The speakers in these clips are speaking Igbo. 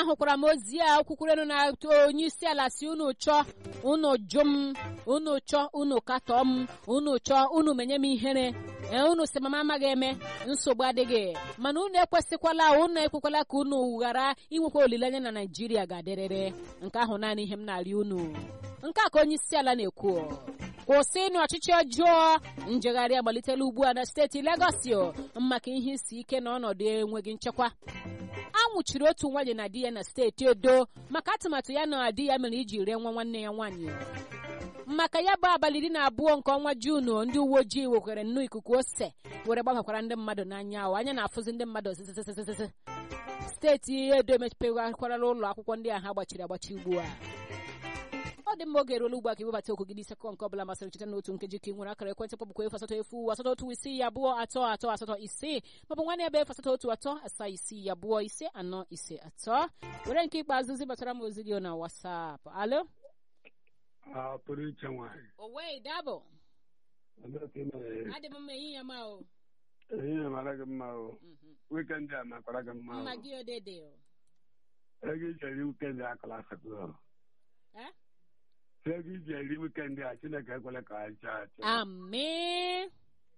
ahụkwara m ozi a kwukwurenu na onye isi ala si unu chọọ unu jụ m unu chọọ unu katọọ m unu chọọ unu menye m ihere ee unu si mama amaghị eme nsogbu adịghị mana unu ekwesịkwala unu ekwekwala ka unu ghara inwekwa olileanya na naijiria ga-adịrịrị nke ahụ naanị ihe m na-arịọ unu nke a ka onye isi ala na-ekwu kwụsịnụ ọchịchị ọjọọ njegharị agbalitela ugbu a na steeti Legọs maka ihe isi ike na ọnọdụ enweghị nchekwa a nwụchiri otu nwaanyị na di ya na steeti Edo maka atụmatụ ya na di ya mere iji ree nwa nwanne ya nwaanyị maka ya bụ abalị iri na abụọ nke ọnwa Juunu ndị uwe ojii wekwere nnọọ ikuku ose were gbaghakwara ndị mmadụ n'anya ahụ anya na-afụzi ndị mmadụ sisisisisi steeti Edo emepegharịkwarala ụlọ akwụkwọ ndị a ha gbachiri agbachi ugbu a ọ dị mma oge eruola ugbu a ka iwebata okwu gị n'isi akụkọ nke ọbụla masịrị cheta n'otu nkeji ka ị nwere akara ekwentị kpọbụkwa efu asatọ efu asatọ otu isii abụọ atọ atọ asatọ isii maọbụ nwanne ebe efu asatọ otu atọ asaa isii abụọ ise anọ ise atọ were nke ikpeazụ zibatara m ozi dị na wasapụ alo a pụrụ iche nwanyị owei dabụ Ebee ka ị mere? adị m mma ehihie ma o ehihie mara gị mma o wikendi a makwara gị mma mma o gị odede o ego iji eri wikendi a kala asatọ Eh? ego iji eri wikendi a chineke ekwele ka anyị chaa achị amen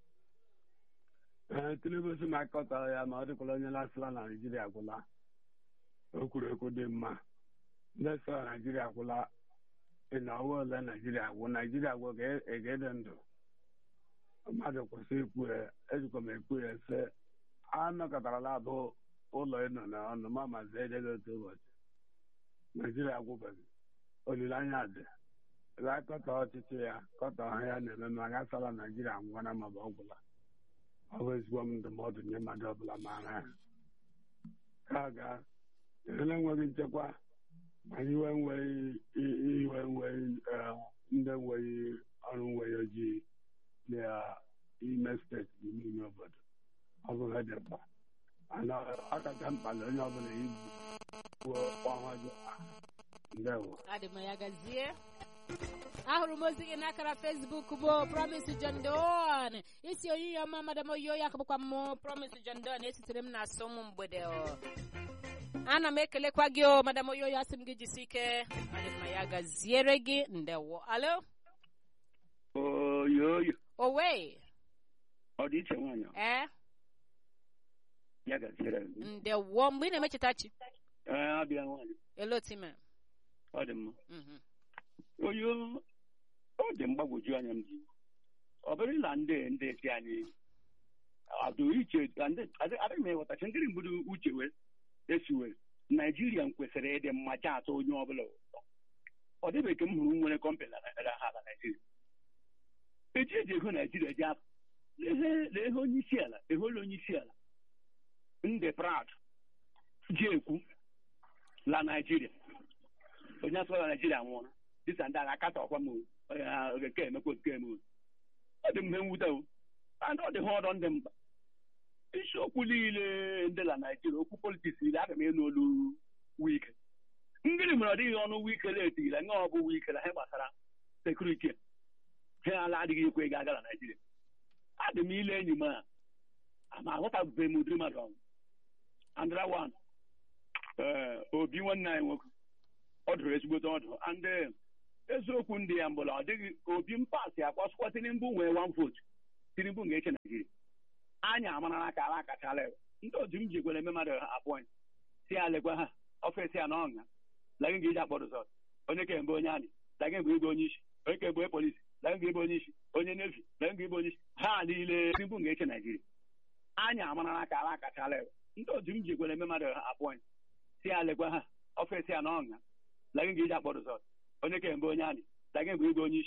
ee tinubu si ma akọtara ya ma ọ dịkwala onye lasịla na naijiria gwụla o kwuru okwu dị mma ndị sọ naijiria gwụla ị na ọwa ole naijiria gwụ naijiria gwụ ga-ede ndụ mmadụ kwụsị ikwu ya ejikwa m ekwu ya sị anọkọtarala abụ ụlọ ịnọ na ọnụ ma mazi ejeghị otu ụbọchị naijiria gwụbeghị olileanya dị ga-akọta ọchịchị ya kọta ọha ya na-eme ma gasala naijiria ngwana ma ọ gwụla ọ bụ ezigbo m ndụmọdụ nye mmadụ ọbụla maara ya ka ga ele enweghị nchekwa ma iwe nweghị iwe nweghị eh, ndị nweghị ọrụ nweghị ojii n'ime steeti n'ime ime obodo ọ bụ ihe dị mkpa mana ọ kacha mkpa na onye ọbụla ibu kwuo ọhụrụ ndewo adị m ya gazie ahụrụ m ozi gị n'akara fesbuk bụ promise john don isi onyinye ọma madam oyo ya bụkwa m promise john don esitere m na asụ ụmụ mgbede o. ana m ekelekwa gị o madam oyo ya sị m gị jisi ike adị m ya gaziere gị ndewo alo oyoyo owe ọ dị iche nwaanyị a? ee ya gaziere gị ndewo mgbe ị na-emecheta chi ee abịa nwaanyị elotime ọ dị mma oyo ọ dị mgbagwoju anya m ji ọ bụrụ na ndị ndị si anyị adụ iche ndị adịghị m ịghọtachi ndị mgbudu uche wee esiwe naijiria kwesịrị ịdị mma cha atọ onye ọbụla ụtọ ọ dịbeghị ka m hụrụ nwere kọmpanị na Naịjirịa ha na naijiria eji eji ego naijiria ji apụ lee onye isi ala ehola onye isi ala ndị proud ji ekwu la naijiria onye asụla naijiria nwụrụ dịsa ndị agha akata ọkwa m nke emekwa nke eme ọ dị mhe mwute o and ọ dị ha ọdọ ndị mba isiokwu niile ndị la naijiria okwu politiks niile aga m ịnụ olu wike ngịrị mere ọ dịghị ọnụ wike letigila nye ọ bụ wike na ha gbasara sekuriti ha ala adịghị ekwe ego aga na naijiria adị m ile enyi m a ama aghọtabeghị m ụdịrị mmadụ ọnwụ andra wan ee obi nwanne anyị nwoke ọ dụrụ ezigbote ọdụ ndị eziokwu ndị ya mbụla ọ dịghị obi mpasị akpọsụkwa tinubu nwee wan votu tinubu ga-eche naijiria anya amara n'aka ala akachala ewe ndị otu m ji gwere eme mmadụ apọịnt si ya lekwa ha ọfịs ya na ọṅa lagị ga eji akpọ rizọt onye ka mgbe onye anyị lagị mgbe ịbụ onye isi onye ka mgbe polisi lagị mgbe ịbụ onye isi onye nevi lagị mgbe ịbụ onye isi ha niile tinubu ga-eche naijiria anya amara n'aka ala akachala ewe ndị otu m ji gwere eme mmadụ apọịnt si ya lekwa ha ọfịs ya na ọṅa lagị ga eji akpọ rizọt onye ka mgbe onye anyị lagị mgbe ịbụ onye isi